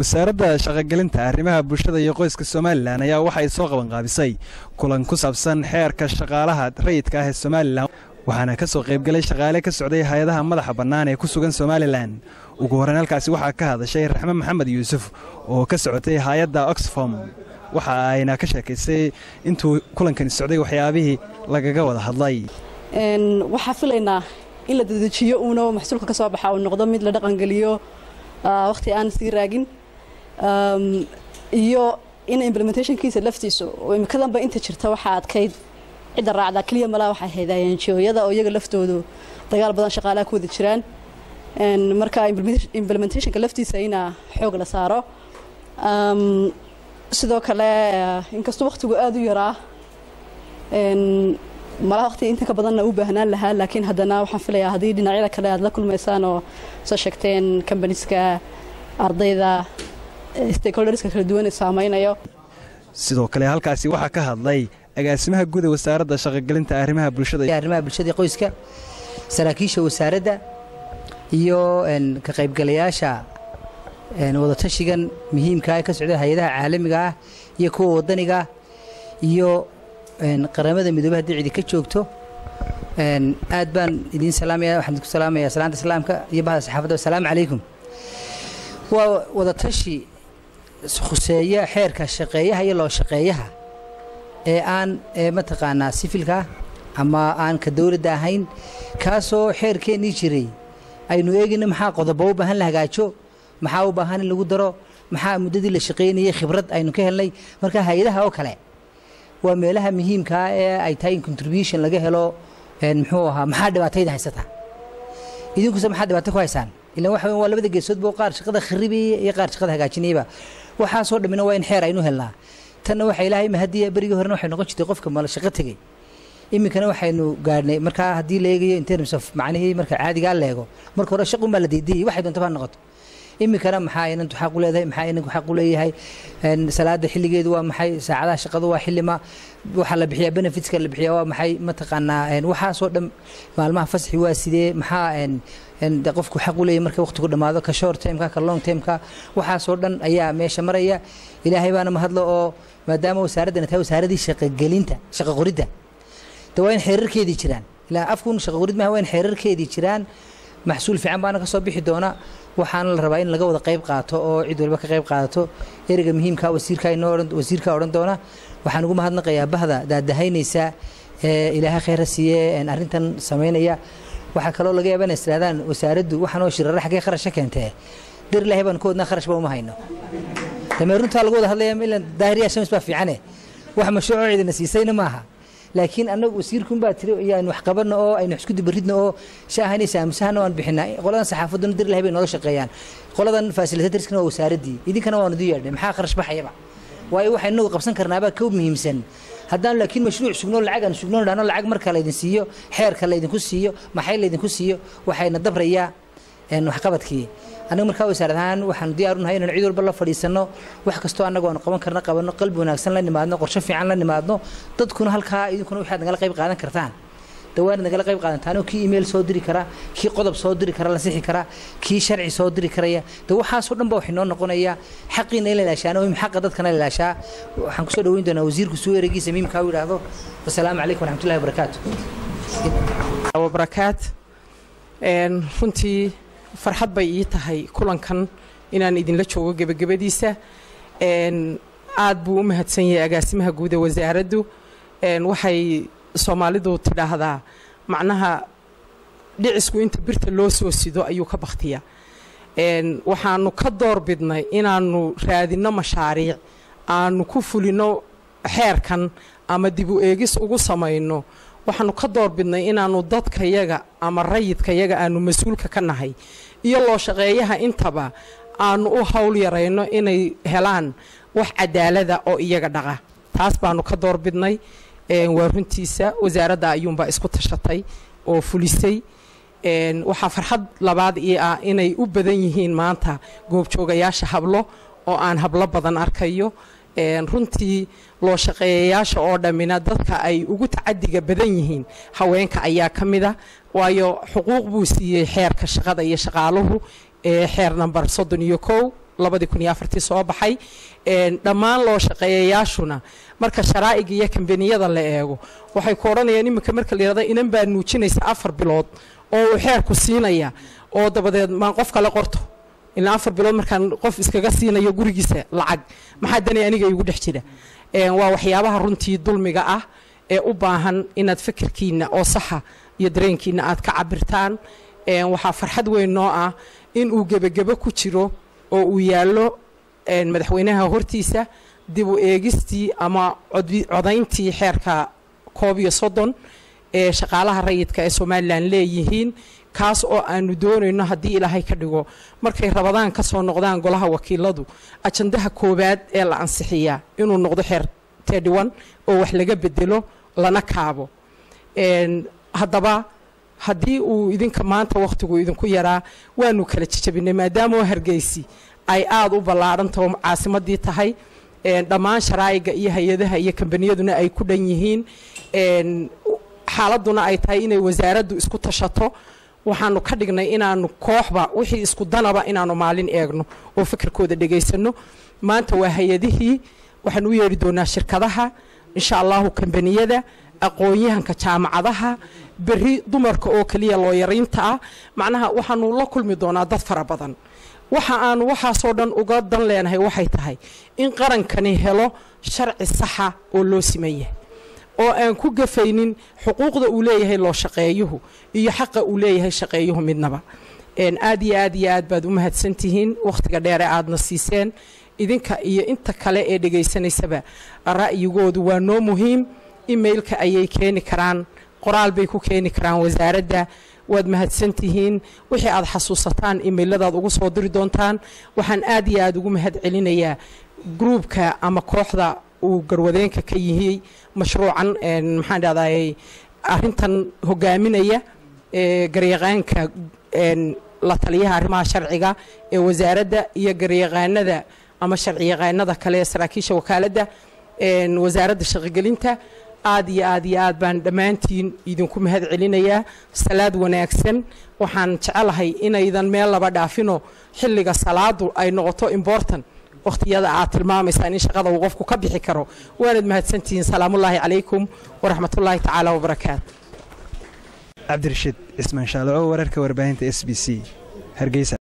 wasaaradda shaqogelinta arrimaha bulshada iyo qoyska somalilan ayaa waxay soo qabanqaabisay kulan ku saabsan xeerka shaqaalaha rayidka ah ee somalilan waxaana ka soo qaybgalay shaqaale ka socday hay-adaha madaxa bannaan ee ku sugan somalilan ugu horreyn halkaasi waxaa ka hadashay raxme maxamed yuusuf oo ka socotay hay-adda oxfom waxa ayna ka sheekaysay intuu kulankani socday waxyaabihii lagaga wada hadlay waxaa filaynaa in la dedejiyo uuna maxsuulka ka soo baxa uu noqdo mid la dhaqangeliyo wakhti aan sii raagin iyo in implementationkiisa laftiisu imikadanba inta jirta waxaa adkayd cidda raacdaa keliya malaa waxay ahayd anjooyada oo iyaga laftoodu dagaal badan shaqaalaha ku wada jiraan marka implementationka laftiisa inaa xoog la saaro sidoo kale inkastoo wakhtigu aada u yaraa malaa waqti inta ka badanna u baahnaan lahaa laakiin haddana waxaan filayaa haddii dhinacyada kale aad la kulmaysaan oo soo sheegteen combaniska ardayda stakeholderska kala duwan ee saameynayo sidoo kale halkaasi waxaa ka hadlay agaasimaha guud ee wasaaradda shaqogelinta arrimaha bulshada arrimaha bulshada qoyska saraakiisha wasaaradda iyo ka qaybgalayaasha wadatashigan muhiimka ee ka socda hay-adaha caalamiga ah iyo kuwa wadaniga iyo qaramada midoobe haddii cidi ka joogto aad baan idiin salaamaya waxaan idinku salaamaya salaanta islaamka iyo bahda saxaafadda assalaamu calaykum waa wadatashi khuseeya xeerka shaqeeyaha iyo loo shaqeeyaha ee aan mataqaanaa sifilka ama aan ka dowladda ahayn kaasoo xeerkeennii jiray aynu eegayna maxaa qodobo u baahan la hagaajo maxaa u baahan in lagu daro maxaa muddadii la shaqaynayay khibrad aynu ka helnay marka hay-adaha oo kale waa meelaha muhiimkaa ee ay tahay in contribution laga helo muxuu ahaa maxaa dhibaatayda haysataa idinkuse maxaa dhibaato ku haysaan ilaan waxa waa labada geesoodba qaar shaqada kharibaya iyo qaar shaqada hagaajinayaba waxaasoo dhammina waa in xeer aynu helnaa tanna waxaa ilaahay mahadiya berigii horena waxay noqon jirtay qofka mala shaqo tegey iminkana waxaynu gaadhnay markaa haddii la eegayo in terms of macnihii marka caadigaa la eego marka hore shaqun baa la diidiyay waxay doonta baa noqoto iminkana maxaa inantu xaq u leedahay maxaa inanku xaq u leeyahay salaada xilligeedu waa maxay saacadaha shaqadu waa xillima waxaa la bixiyaa benefitska la bixiyaa waa maxay mataqaanaa waxaasoo dhan maalmaha fasaxi waa sidee maxaa qofku xaq u leeyahay marka waqtigu dhammaado ka short timeka ka long timeka waxaasoo dhan ayaa meesha maraya ilaahay baana mahadlo oo maadaama wasaaraddana tahay wasaaradii shaqogelinta shaqo qoridda de waa in xeerarkeedii jiraan ilaa afkun shaqo qorid maaha waa in xeerarkeedii jiraan maxsuul fiican baana ka soo bixi doona waxaana la rabaa in laga wada qayb qaato oo cid walba ka qayb qaadato ereyga muhiimka wasiirka inoo wasiirka odhan doona waxaan ugu mahadnaqayaa bahda daadahaynaysa ee ilaahay khayra siiye arrintan samaynaya waxaa kaloo laga yaaba inay istiraadaan wasaaraddu waxaanoo shirarra xaggee kharasha keentee dar ilaahay baan ku wadnaa kharashba uma hayno damee runtaa lagu wada hadlaya ilan daahiriya shams baa fiicane wax mashruucoo cidina siisayna maaha laakiin annagu wasiirkun baa tiri iyo aynu wax qabanno oo aynu wax isku dibaridno oo shaahanaysa aamusahana waan bixinaa qoladan saxaafadduna dir ilahay bay noola shaqeeyaan qoladan fasilitatorskana waa wasaaraddii idinkana waanu idin yeedhnay maxaa kharash baxayaba waayo waxaynu inagu qabsan karnaabaa ka muhiimsan haddaan laakiin mashruuc sugno lacag aan sugno dhahno lacag marka laydin siiyo xeerka laydinku siiyo maxay laydinku siiyo waxayna dabrayaa waxqabadkii annaga markaa wasaarad ahaan waxaanu diyaar unahay inaan cid walba la fadhiisanno wax kastoo annagu aanu qaban karna qabanno qalbi wanaagsan la nimaadno qorshe fiican la nimaadno dadkuna halkaa idinkuna waxaad nagala qayb qaadan kartaan dawaanad nagala qayb qaadantaanoo kii email soo diri kara kii qodob soo diri kara la sixi kara kii sharci soo diri karaya de waxaasoo dhan ba waxay noo noqonaya xaqiina in la ilaashaana muhim xaqa dadkana la ilaashaa waxaan kusoo dhaweyn doonaa wasiirku suu eregiisa miimkaa u yidhaahdo wasalaamu calaykum waraxmatullahi wabarakaatu wabarakaat runtii farxad bay ii tahay kulankan inaan idinla joogo gebagabadiisa aad buu u mahadsan yahay agaasimaha guud ee wasaaraddu waxay soomaalidu tidhaahdaa macnaha dhicisku inta birta loo soo sido ayuu ka bakhtiya waxaanu ka door bidnay inaanu raadinno mashaariic aanu ku fulino xeerkan ama dib u eegis ugu samayno waxaanu ka door bidnay inaanu dadkayaga ama rayidkayaga aanu mas-uulka ka nahay iyo loo shaqeeyaha intaba aanu u howl yarayno inay helaan wax cadaalada oo iyaga dhaqa taas baanu ka door bidnay waa runtiisa wasaaradda ayuunbaa isku tashatay oo fulisay waxaa farxad labaad ii ah inay u badan yihiin maanta goobjoogayaasha hablo oo aan hablo badan arkayo runtii loo shaqeeyayaasha oo dhammina dadka ay ugu tacadiga badan yihiin haweenka ayaa ka mid a waayo xuquuq buu siiyey xeerka shaqada iyo shaqaaluhu ee xeer namber soddon iyo kow labadii kun iyo afartii soo baxay dhammaan loo shaqeeyayaashuna marka sharaa'iga iyo kambaniyada la eego waxay ku odhanayaan iminka marka la yidhahda inan baa nuujinaysa afar bilood oo uu xeerku siinaya oo dabadeed maan qof kale qorto ilaa afar bilood markaan qof iskaga siinayo gurigiisa lacag maxaa dani aniga igu dhex jira waa waxyaabaha runtii dulmiga ah ee u baahan inaad fikirkiina oo saxa iyo dareenkiina aad ka cabirtaan waxaa farxad weyn noo ah in uu gebagebo ku jiro oo uu yaallo madaxweynaha hortiisa dib u eegistii ama codayntii xeerka koob iyo soddon ee shaqaalaha rayidka ee somalilan leeyihiin kaas oo aanu doonayno haddii ilaahay ka dhigo markay rabadaan ka soo noqdaan golaha wakiiladu ajandaha koowaad ee la ansixiyaa inuu noqdo xeer tedhiwan oo wax laga bedelo lana kaabo haddaba haddii uu idinka maanta wakhtigu idinku yaraa waanu kala jejabinay maadaama hargeysi ay aada u ballaadhantaho caasimadii tahay dhammaan sharaa'iga iyo hay-adaha iyo kambaniyaduna ay ku dhan yihiin xaaladuna ay tahay inay wasaaraddu isku tashato waxaanu ka dhignay inaanu kooxba wixii isku danaba inaanu maalin eegno oo fikirkooda dhegaysano maanta waa hay-adihii waxaan u yeedhi doonaa shirkadaha insha allahu kambaniyada aqoon-yahanka jaamacadaha berri dumarka oo keliya looyariinta ah macnaha waxaanu la kulmi doonaa dad fara badan waxa aanu waxaasoo dhan uga dan leenahay waxay tahay in qarankani helo sharci saxa oo loo siman yahay oo aan ku gafaynin xuquuqda uu leeyahay loo shaqeeyuhu iyo xaqa uu leeyahay shaqeeyuhu midnaba aad iyo aad iyo aad baad u mahadsantihiin wakhtiga dheere aadna siiseen idinka iyo inta kale ee dhegaysanaysaba ra'yigoodu waa noo muhiim emailka ayay keeni karaan qoraal bay ku keeni karaan wasaaradda waad mahadsantihiin wixii aad xasuusataan emailadaad ugu soo diri doontaan waxaan aad iyo aad ugu mahad celinayaa gruubka ama kooxda uu garwadeenka ka yihii mashruucan maxaan dhahday arintan hogaaminaya garyaqaanka la taliyaha arrimaha sharciga ee wasaaradda iyo garyaqaanada ama sharci yaqaanada kale ee saraakiisha wakaaladda wasaaradda shaqogelinta aad iyo aad iyo aad baan dhammaantiin idinku mahad celinayaa salaad wanaagsan waxaan jecelahay inaydan meel laba dhaafino xilliga salaadu ay noqoto important wakhtiyada aad tilmaamaysaan in shaqada uu qofku ka bixi karo waanad mahadsantihiin salaamullaahi calaykum waraxmatullaahi tacaala wabarakaatu cabdirashiid cismaan shaalaco wararka warbaahinta s b c hargeysa